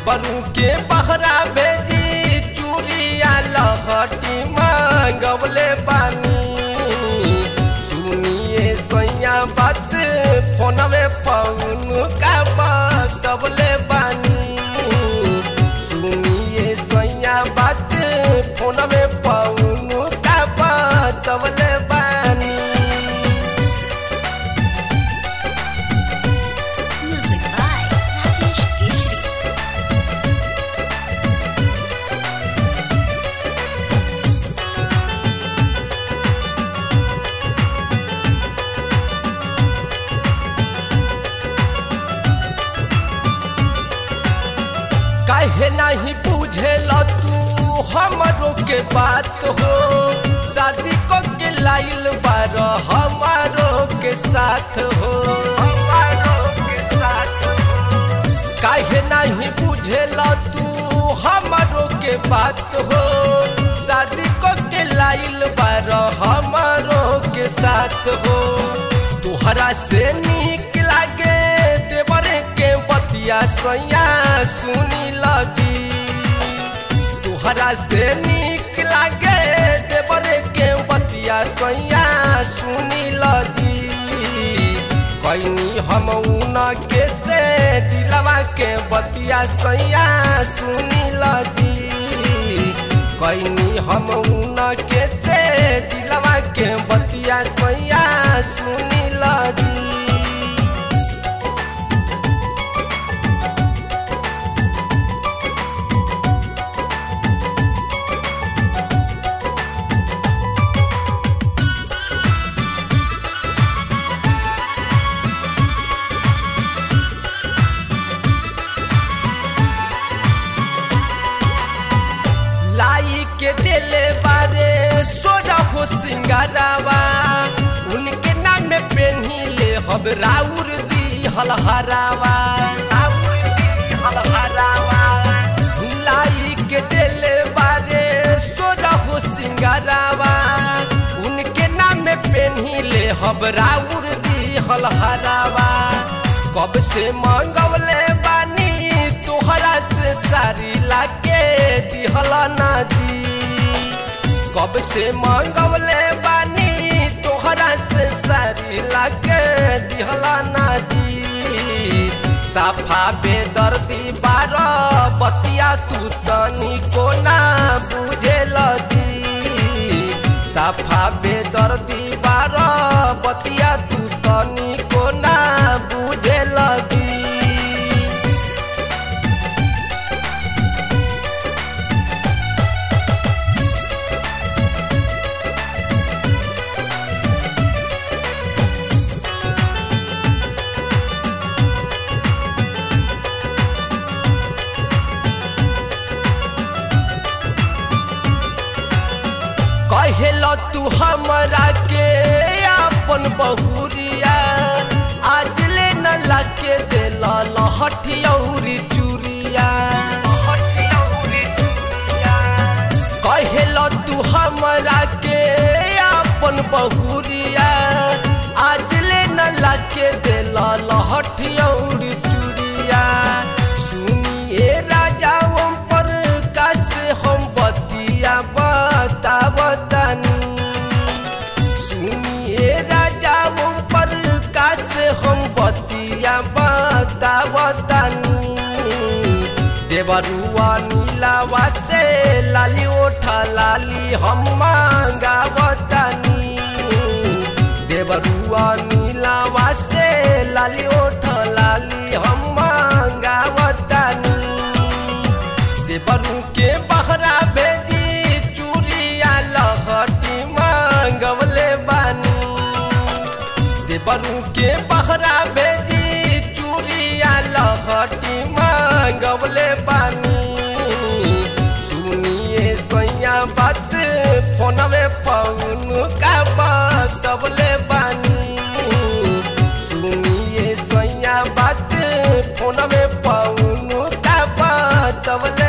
देवरू के बहरा भेजी चूड़िया लहटी मांगवले बानी सुनिए सैया बात फोनवे पौन का बतवले बानी सुनिए सैया बात फोनवे पौन का बतवले बानी Music by Rajesh Keshri. काहे नहीं बुझेल तू हमरो के बात हो शादी को के लाइल बार हमारो के साथ हो हमारो के साथ हो काहे नहीं बुझेल तू हमरो के बात हो शादी को के लाइल बार हमारो के साथ हो तुहरा से निक लागे देवरे के बतिया सैया सुनी लगी तुहरा से निक लागे देवरे के बतिया सैया सुनी लगी कैनी हम उन के से दिलवा के बतिया सैया सुनी लगी कैनी हम उन के से दिलवा के बतिया सैया सुनी लगी लाई के दिले बारे सोजा हो सिंगारावा उनके नाम में पेन्ही ले हम राउर दी हलहरावा राउर दी हलहरावा लाई के दिले बारे सोजा हो सिंगारावा उनके नाम में पेन्ही ले हम राउर दी हलहरावा कब से मंगवले बानी तोहरा से सारी लाके दिहला ना दी कब से मंगवले बानी तोहरा से सारी लाके दिहला ना दी साफा बेदर्दी बार बतिया तू तनी को ना बुझेल दी साफा बेदर्दी बार बतिया तू तनी को ना बुझेल दी कहेल तू हमरा के अपन बहुरिया आज ले न लाके दिल लहठियौरी चूरिया कहेल तू हमरा के अपन बहुरिया आज ले न लाके दिल लहठियौरी चूरिया सुनिए राजा हम पर कैसे हम बतिया बतावतनी सुनिए राजा हम पर कैसे हम बतिया बतावतनी देवरुआ नीलावा से लाली ओठा लाली हम मांगावतनी देवरुआ नीलावा से लाली ओठा लाली हम मांगावतनी देवरू के बहरा भेजी चूड़िया लहटी मांगवले बानी देवरू के बहरा भेजी चूड़िया लहटी मांगवले बानी सुनिए सैया बात फोनवे पौन का बतवले बानी सुनिए सैया बात फोनवे पौन का बतवले